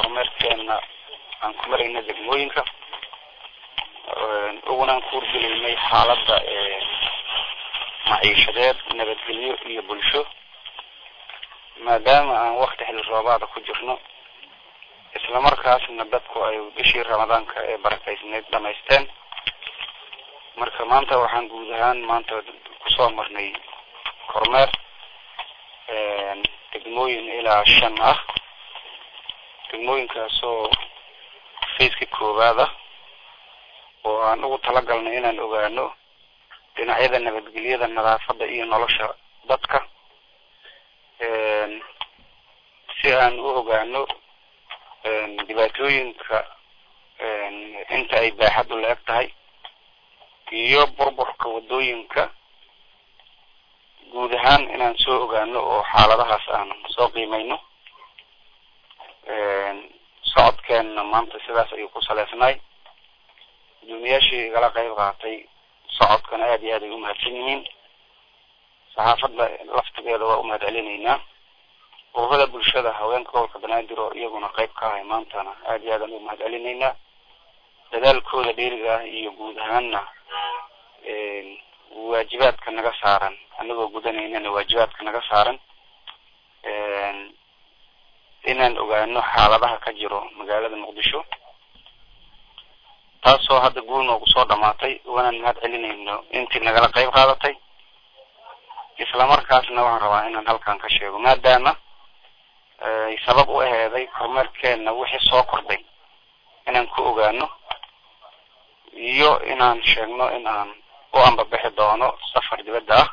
kormeerkeena aan ku marayna degmooyinka ugunaan ku urgeliynay xaaladda maciishadeed nabadgelyo iyo bulsho maadaama aan wakti xilli roobaada ku jirno islamarkaasna dadku ay bishii ramadaanka ee barakaysneyd dhamaysteen marka maanta waxaan guud ahaan maanta kusoo marnay kormeer degmooyin ilaa shan ah degmooyinkaasoo faceki koowaad ah oo aan ugu talagalnay inaan ogaano dhinacyada nabadgelyada nadaafadda iyo nolosha dadka si aan u ogaano dhibaatooyinka inta ay baaxaddu la eg tahay iyo burburka waddooyinka guud ahaan inaan soo ogaano oo xaaladahaas aan soo qiimeyno socodkeenna maanta sidaas ayuu ku saleysnay guddoomiyaashii igala qayb qaatay socodkana aada iyo aad ay umahadsan yihiin saxaafadda laftigeeda waa umahad celinaynaa ururada bulshada haweenka gobolka banaadir oo iyaguna qayb ka ahay maantana aada iyo aadaan umahad celinaynaa dadaalkooda dheeriga ah iyo guud ahaanna waajibaadka naga saaran anagoo gudanaynana waajibaadka naga saaran inaan ogaano xaaladaha ka jiro magaalada muqdisho taasoo hadda guul noogu soo dhamaatay wanaan mahad celinayno intii nagala qayb qaadatay islamarkaasna waxaan rabaa inaan halkan ka sheego maadaama ay sabab u aheeday kormeerkeenna wixii soo kordhay inaan ku ogaano iyo inaan sheegno in aan u ambabixi doono safar dibadda ah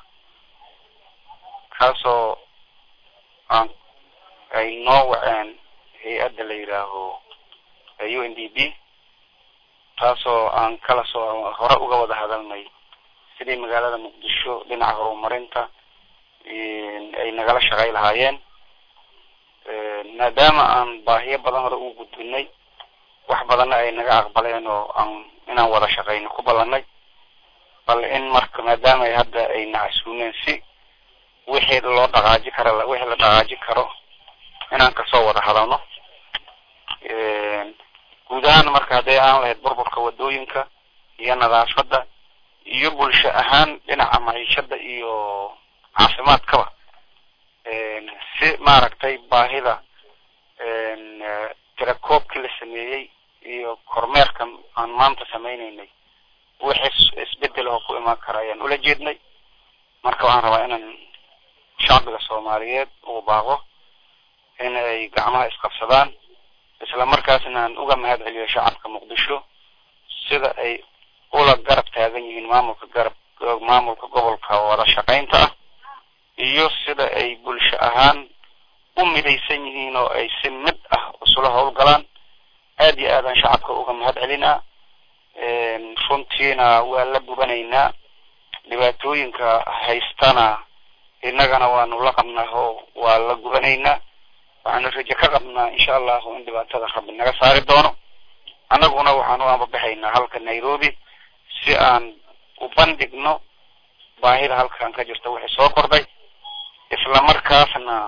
kaasoo aan ay noo waceen hay-adda la yidhaaho u n d b taasoo aan kala soo hore uga wada hadalnay sidii magaalada muqdisho dhinaca horumarinta ay nagala shaqay lahaayeen maadaama aan baahiyo badan hore u gudbinay wax badanna ay naga aqbaleen oo aan inaan wada shaqayno ku ballanay bal in marka maadaama ay hadda ay nacasuuneen si wixii loo dhaqaaji kara wixii la dhaqaaji karo inaan kasoo wada hadalno guud ahaan marka hadday aan lahayd burburka waddooyinka iyo nadaafadda iyo bulsho ahaan dhinaca maciishada iyo caafimaadkaba si maaragtay baahida tirakoobkii la sameeyey iyo kormeerka aan maanta sameyneynay wixii isbedel oo ku imaan kara ayaan ula jeednay marka waxaan rabaa inaan shacbiga soomaaliyeed uu baaqo in ay gacmaha isqabsadaan isla markaasna aan uga mahad celiyo shacabka muqdisho sida ay ula garab taagan yihiin maamulka garab maamulka gobolka wada shaqaynta ah iyo sida ay bulsho ahaan u midaysan yihiin oo ay si mid ah isula howlgalaan aada iyo aadaan shacabka uga mahad celinaa runtiina waa la gubanaynaa dhibaatooyinka haystana innagana waanu la qabnaa oo waa la gubanaynaa waxaanu rajo ka qabnaa insha allahu in dhibaatada rabbi naga saari doono annaguna waxaan u ambabaxaynaa halka nairobi si aan u bandhigno baahida halkan ka jirta wixii soo kordhay isla markaasna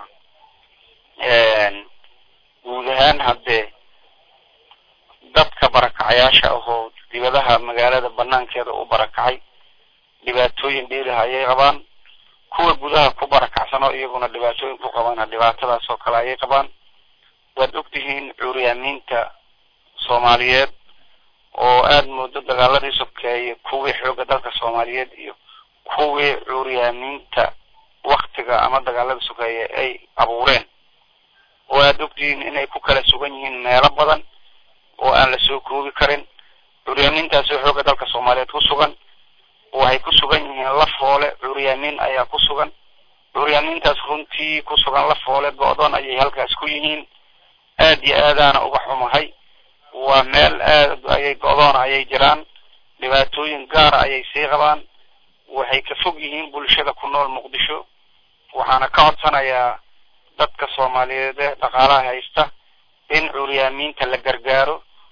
guud ahaan haddee dadka barakacayaasha ahoo dibadaha magaalada banaankeeda u barakacay dhibaatooyin dheeriha ayay qabaan kuwa gudaha ku barakacsan oo iyaguna dhibaatooyin ku qabana dhibaatadaas oo kale ayay qabaan waad ogtihiin cuuryaamiinta soomaaliyeed oo aada moodo dagaaladii sokeeye kuwii xooga dalka soomaaliyeed iyo kuwii cuuryaamiinta waktiga ama dagaalada sokeeye ay abuureen oo aada ogtihiin inay ku kala sugan yihiin meelo badan oo aan la soo koobi karin cuuryaamiintaasoo xooga dalka soomaaliyeed ku sugan waxay ku sugan yihiin lafoole cuuryaamiin ayaa ku sugan cuuryaamiintaas runtii ku sugan lafoole go-doon ayay halkaas ku yihiin aada iyo aadaana uga xumahay waa meel aad ayay go-doona ayay jiraan dhibaatooyin gaara ayay sii qabaan waxay ka fog yihiin bulshada ku nool muqdisho waxaana ka codsanayaa dadka soomaaliyeed ee dhaqaalaha haysta in cuuryaamiinta la gargaaro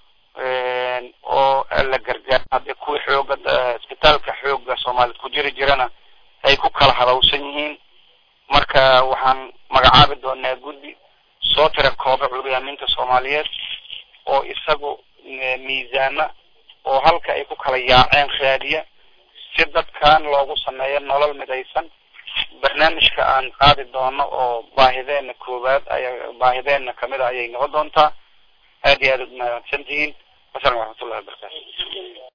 oo la gargaaro haddii kuwii xooga isbitaalka xooga soomaaliyed ku jiri jirana ay ku kala hadawsan yihiin marka waxaan magacaabi doonaa guddi soo tira kooba cuuryaamiinta soomaaliyeed oo isagu miisaana oo halka ay ku kala yaaceen raadiya si dadkan loogu sameeyo nolol midaysan barnaamijka aan qaadi doono oo baahideena koowaad ay baahideena kamid a ayay noqon doontaa aad iyo aad ud mahadsantihiin wasalam waraxmatullahi wabarakatu